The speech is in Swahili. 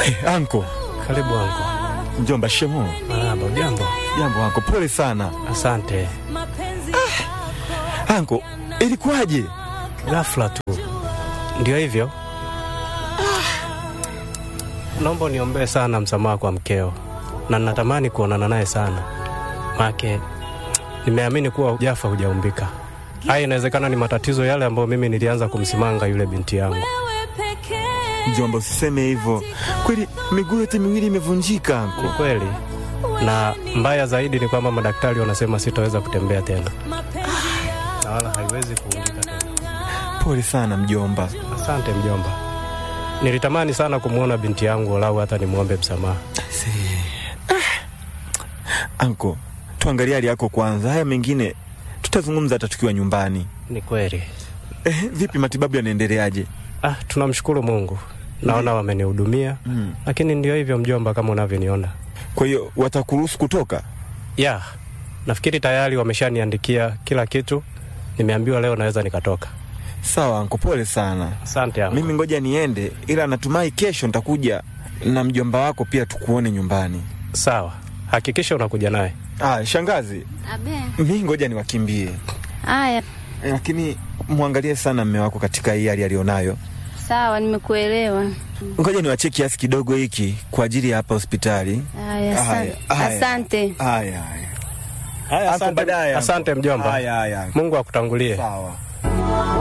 Anko Karibu anko. mjomba, shemo. Marahaba, ujambo? Jambo anko, pole sana Asante. anko. Ilikuwaje? Ghafla tu ndio hivyo. Naomba niombee sana msamaha kwa mkeo, na natamani kuonana naye sana, make nimeamini kuwa hujafa hujaumbika. Haya, inawezekana ni matatizo yale ambayo mimi nilianza kumsimanga yule binti yangu. Mjomba, usiseme hivyo. Kweli miguu yote miwili imevunjika Ni anko. kweli, na mbaya zaidi ni kwamba madaktari wanasema sitaweza kutembea tena, na wala haiwezi kuungika tena. Pole sana mjomba. Asante mjomba, nilitamani sana kumwona binti yangu, walau hata nimwombe msamaha. Anko, tuangalie hali yako kwanza, haya mengine tutazungumza hata tukiwa nyumbani. Ni kweli. Eh, vipi matibabu yanaendeleaje? Ah, tunamshukuru Mungu, naona wamenihudumia, Mm. lakini ndio hivyo mjomba, kama unavyoniona. Kwa hiyo watakuruhusu kutoka? Ya, nafikiri tayari wameshaniandikia kila kitu, nimeambiwa leo naweza nikatoka. Sawa anko, pole sana. Asante yangu. Mimi ngoja niende, ila natumai kesho nitakuja na mjomba wako pia tukuone nyumbani. Sawa, hakikisha unakuja naye. Ah, shangazi, Abe. mi ngoja niwakimbie, Haya, lakini mwangalie sana mme wako katika hii hali alionayo. sawa, nimekuelewa. Ngoja niwachie kiasi kidogo hiki kwa ajili ya hapa hospitali. Haya, Haya, asante. haya. Asante. Haya, haya. Haya, Anko, baadaye, anko. asante mjomba. Haya, haya. Mungu akutangulie. Sawa.